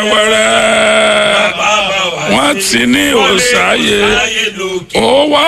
wẹ́rẹ́ wọ́n ti ní òsáyé ó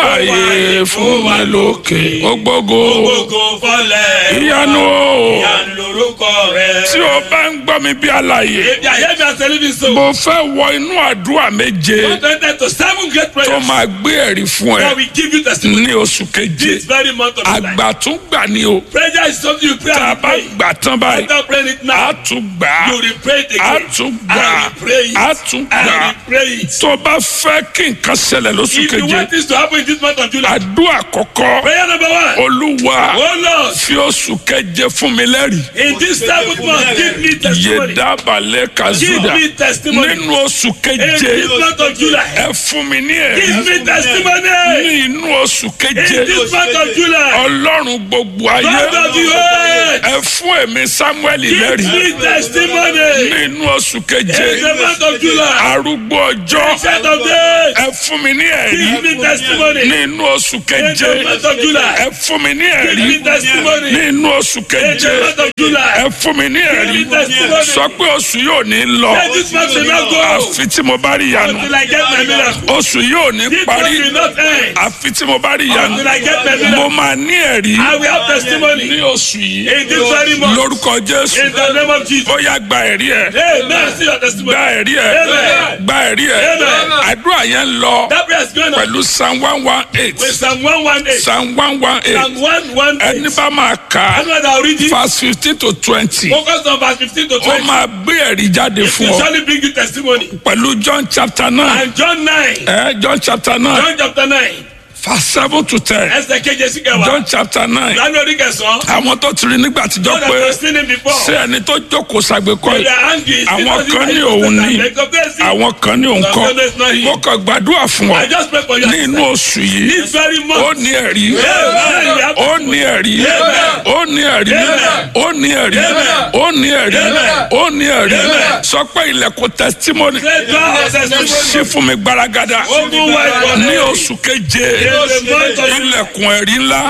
wáyé fún mi lókè ó gbógo Gbogbo fọlẹ̀. ìyanu o Ìyanu lorúkọ rẹ̀. tí o bá ń gbọ́ mi bí àlàyé Ebi ayé mi àtẹlẹ mi so. mo fẹ́ wọ inú àdúrà méje One twenty to seven great tó prayers. máa gbé ẹ̀rí fún ẹ God will give you testimony. ní oṣù keje This very month of July. àgbà tún gbà ní o Prayer is something you pray tá a and bá pray. gbà tán báyìí After praying it a now, tún gbà á you will pray it a again. tún I gbà á will pray it. a tún I gbà á will pray it. tó o bá fẹ́ kí nǹkan ṣẹlẹ̀ lóṣù If you keje want this to happen in this month of July, àdúrà àkọ́kọ́ prayer number one. olúwa Oh Lord, fi oṣù keje fún mi lẹ́rìí in this seventh month, give me testimony. yédábalẹ̀ Give kazuda me testimony. nínú oṣù In keje this month of July, ẹ fún mi ní give ẹ̀rí me testimony. nínú oṣù keje In this month of July, ọlọ́run gbogbo ayé God of the earth, ẹ fún èmi samuel give lẹ́rìí me testimony. nínú oṣù keje In the month of July, arúgbó ọjọ́ set of days, ẹ fún mi ní ẹ̀rí give me testimony. nínú oṣù In keje the month of July, ẹ fún mi ní give ẹ̀rí me testimony. nínú oṣù In keje the month of July, ẹ fún mi ní ẹ̀rí give me testimony. sọ pé oṣù yóò ní lọ Let this month will not go àfi tí mo bá rí ìyanu until I get my miracle. oṣù yóò ní This month parí will not end àfi tí mo bá rí ìyanu until I get my mo miracle. máa ní ẹ̀rí I will have ní testimony oṣù yìí in this very month. lórúkọ jésù In the name of Jesus. ó yá gba ẹ̀rí ẹ̀ Amen. See your testimony. gba ẹ̀rí ẹ̀ Amen. gba ẹ̀rí ẹ̀ Amen. àdúrà yẹn ń lọ That prayer is going on pẹ̀lú psalm one one eight with Psalm 118. psalm one one eight Psalm 118. ẹni bá máa kà á Anyone that will read it, verse fifteen to twenty focus on verse 15 to ó 20. máa gbé ẹ̀rí jáde It fún will ọ surely bring you testimony. pẹ̀lú john chapter nine And John 9, ẹ john chapter nine John chapter 9, verse seven to ten ẹsẹ̀ keje sí kẹwàá. john chapter nine Lánàá orí kẹsàn-án. àwọn tó ti rí nígbà tíjọ́ God pé has seen him before. ṣé ẹni tó jókòó ṣàgbékọ́ They yìí are angry. àwọn kan ní òun ní àwọn kan ní òun kọ́ mo kàn gbàdúrà fún ọ I just pray for you. ní inú oṣù yìí This very ó month. ní ẹ̀rí Amen. ó ní ẹ̀rí ó ní ẹ̀rí ó ní ẹ̀rí ó ní ẹ̀rí ó ní ẹ̀rí sọ pé ilẹ̀kùn testimony Say God has testimony. ṣí fún mi gbaragada Open wide for ní me. oṣù keje In the month of ilẹ̀kùn ẹ̀rí ńlá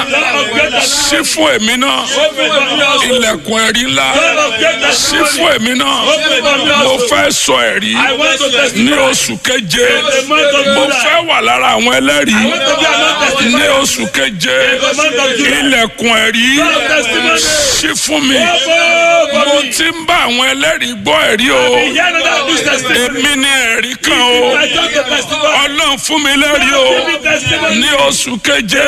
ṣí fún èmi náà Open for me also. ilẹ̀kùn ẹ̀rí ńlá God of great ṣí testimony. fún èmi náà Open for me mo also. fẹ́ sọ ẹ̀rí I want to ní testify. oṣù keje the month of mo July. fẹ́ wà lára àwọn ẹlẹ́rìí I want to be another testimony. ní oṣù keje the month of July. ilẹ̀kùn ẹ̀rí God of testimony. ṣí fún mi Open for mo me. ti ń bá àwọn ẹlẹ́rìí gbọ́ ẹ̀rí o Hear another this testimony. èmi ní ẹ̀rí kan o I just to testify. ọlọ́run fún mi lẹ́rìí o Give me testimony. ní oṣù keje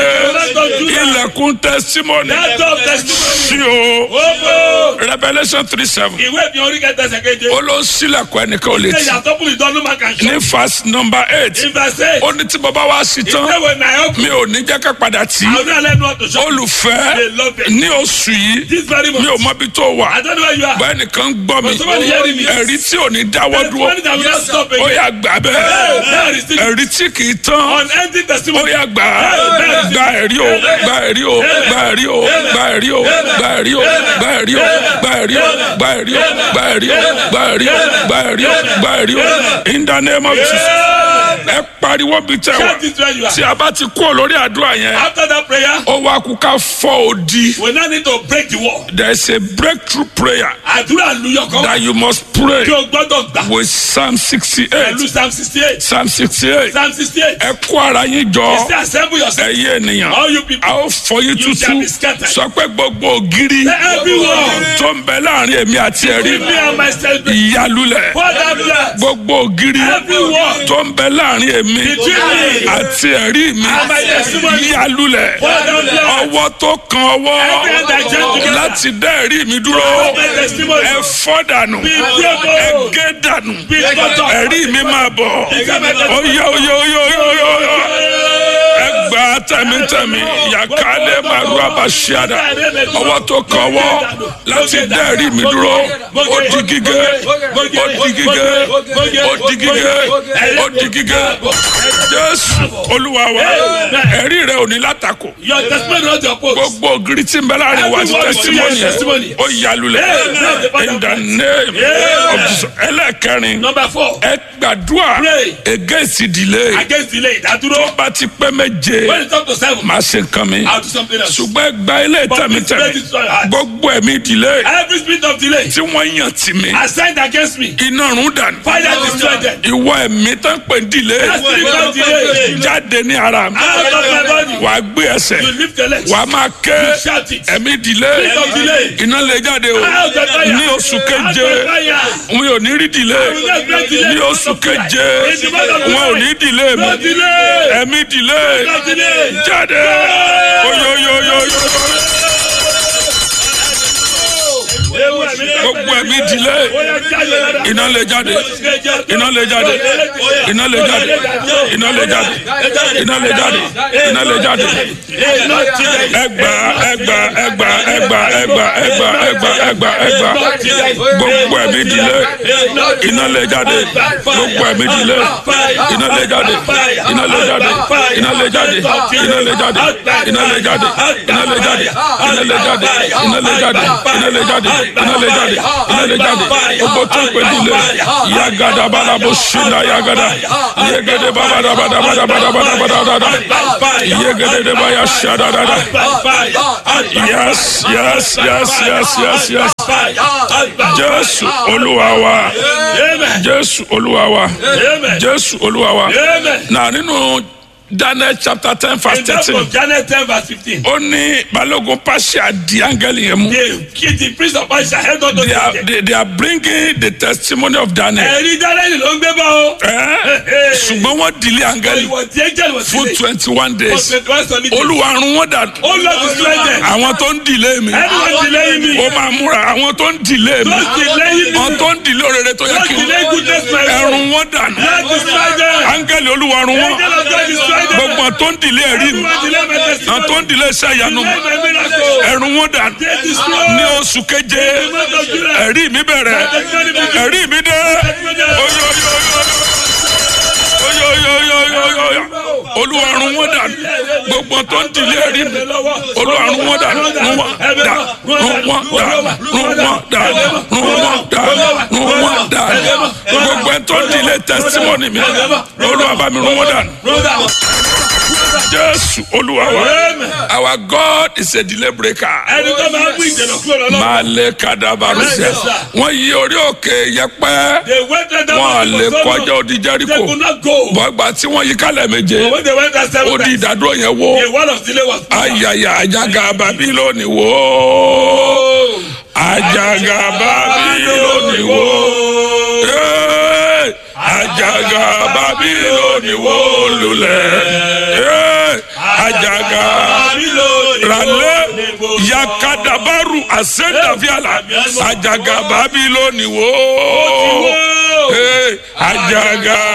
ilẹ̀kùn testimony That of testimony. sí o Open. revolution three seven Ìwé mi orí kẹta ẹsẹ̀ keje. ó ló ń sílẹ̀kùn ẹnìkan ò lè Ṣé tì ìyàtọ̀ fún ìdánwò máa kàn ṣe? ní verse number eight In verse eight. ó ní tí bàbá wa sí tán Ìwé wo na ẹ̀ mi ò ní jẹ́ ká padà tì í àwọn náà lẹ́nu ọ̀tún ṣọ́. olùfẹ́ They love it. ní oṣù yìí This very mi ò month. mọ ibi tó wà I don't know where you are. bẹ́ẹ̀ nìkan gbọ́ mi But somebody hearing me. ẹ̀rí tí ò ní dáwọ́ The dúró money that will not stop ó again. yà gbà bẹ́ẹ̀ There is the ẹ̀rí tí kì í tán unending ó testimony. yà gbà gba ẹ̀rí o gba ẹ̀rí o gba ẹ̀rí o gba ẹ̀rí o gba ẹ̀rí o gba ẹ̀rí o gba ẹ̀rí o gba ẹ̀rí o gba ẹ̀rí o gba ẹ̀rí o gba ẹ̀rí o gba ẹ̀rí o in the name of Jesus ẹ pariwo bí tẹ wá Shout it where you tí are. a bá ti kúrò lórí àdúrà yẹn After that prayer, ó wá kú ká fọ́ odi we now need to break the wall. there is a breakthrough prayer Àdúrà luyọ̀ kan. that you must pray Kí o gbọ́dọ̀ gbà. with Psalm sixty Pẹ̀lú eight Psalm sixty eight. Psalm sixty eight Psalm sixty eight. ẹ kó ara yín jọ Say assemble yourself. ẹyẹ ènìyàn All you people. a ó fọ́ yín You shall tútú be scattered. sọ pé gbogbo ògiri Everyone. tó ń bẹ láàrin èmi àti ẹ̀rí Give me and myself. ìyálulẹ̀ Pour that blood. gbogbo ògiri Everyone. tó ń bẹ láàrin èmi Between me. àti ẹ̀rí mi And my testimony. ìyálulẹ̀ Pour that blood. ọwọ́ tó kan ọwọ́ Every hand that join together. láti dá ẹ̀rí mi dúró My testimony. ẹ fọ́ dànù Be ẹ broken. gé dànù Be broken. ẹ̀rí mi máa bọ̀ Become my testimony. oyè oyè oyè oyè oyè ẹ gbà tẹ̀mítẹ̀mí yàkálẹ̀ màrú àbáṣíàdà ọwọ́ tó kan ọwọ́ láti dá ẹ̀rí mi dúró ó di gígé ó di gígé ó di gígé ó di gígé jésù olúwa wa ẹ̀rí rẹ ò ní látakò Your testimony not your post. gbogbo ògiri tí ń bẹ láàrin wa ti testimony yẹn ó yalulẹ̀ in the name of Jesus ẹlẹ́kẹrin Number four. ẹ gbàdúrà Pray. against delay Against delay. Ìdádúró. bá ti pẹ́ méje When it's up to seven. máa ṣe nǹkan mi I'll do something else. ṣùgbọ́n gba ilé But tẹ̀mí this tẹ̀mí place is so hard. gbogbo ẹ̀mí ìdílé Every spirit of delay tí wọ́n yàn tì mí assigned against me. iná rún dànù Father destroy them. ìwọ ẹ̀mí tó ń pè dílé That spirit of delay jáde ní ara mi out of my body. wàá gbé ẹsẹ̀ You lift your legs. wàá máa ké You shout it. ẹ̀mí ìdílé Spirit of delay. iná lè jáde o Out of fire. ní oṣù keje Out of fire. wọn ò ní rí dílé ní oṣù keje wọn ò ní dílé mi No delay. ẹ̀mí dílé No delay. jáde oyoyoyoyo Ewu ẹ̀mí tó gbogbo ẹ̀mí dílé Ó yẹ jáde lára. iná lè jáde iná lè jáde iná lè jáde iná lè jáde iná lè jáde iná lè jáde ẹgbà ẹgbà ẹgbà ẹgbà ẹgbà ẹgbà ẹgbà ẹgbà ẹgbà gbogbo ẹ̀mí dílé iná lè jáde gbogbo ẹ̀mí dílé iná lè jáde iná lè jáde iná lè jáde iná lè jáde iná lè jáde iná lè jáde iná lè jáde iná lè jáde iná lè jáde iná lè jáde iná lè jáde gbogbo tó ń pè dílé yagada balabo sinna yagada yegede babadabadabadabadabadabada yegede deba ya sadadada yes yes yes yes yes yes jésù olúwa wa Amen. jésù olúwa wa Amen. jésù olúwa wa Amen. na nínú daniel chapter ten verse In that thirteen of Janet 10 verse 15. ó ní balógun pàṣẹ di áńgẹ́lì yẹn mú The kid, the priest of Aisha held on to they are the they, they are bringing the testimony of daniel Ẹ̀rí Daniel ló ń gbé bá o. ẹ ṣùgbọ́n wọ́n dìlé áńgẹ́lì Ìwọ̀n tí angel was fún delayed. twenty one For days 21 solid days. olúwa run wọ́n dànù Oh Lord, destroy them. àwọn tó ń dìlé mi Anyone delaying me. ó máa múra àwọn tó ń dìlé mi Those delaying me. àwọn tó ń dìlé òrèrè tó yẹ Those kí n delaying goodness my way. ẹrun wọn dànù Lord, destroy them. áńgẹ́lì olúwa run wọ́n Angel of God, destroy them. gbogbo àwọn tó ń dìlé ẹ̀rí mi Everyone delay my àwọn testimony. tó ń dìlé iṣẹ́ ìyanu mi Delay my miracle. ẹrun wọn dànù They destroy. ní oṣù keje The month of July. ẹ̀rí mi bẹ̀rẹ̀ Testimony begin. ẹ̀rí mi dé oyoyoyoyoyo olùwàrún wọn dànù gbogbo tó ń dìlé ẹ̀rí mi olùwàrún wọn dànù rún wọn dà rún wọn dà rún wọn dà rún wọn dà rún wọn dà gbogbo tó ń dìlé testimony mi olùwàbàmí rún wọn dànù jésù olúwa wa Amen. our god is a delay breaker Ẹni tó máa ń mú ìdènà kúrò lọ́wọ́. máa lé kadabarusẹ Yes, sir. wọn yí orí òkè yẹpẹ They went there that wọn was lè for so kọjá long. odi They jẹríko could not go. bọgbà tí wọn yí kálẹ̀ méje When they went there seven ó di times, ìdádúró yẹn the wó wall of delay was ayaya ajaga babiloni wó ajaga babiloni wó Hey! ajaga babiloni wó lulẹ̀ Hey! ajaga rale yakadabaru asendaviala ajaga babiloni wo Hey, ajaga.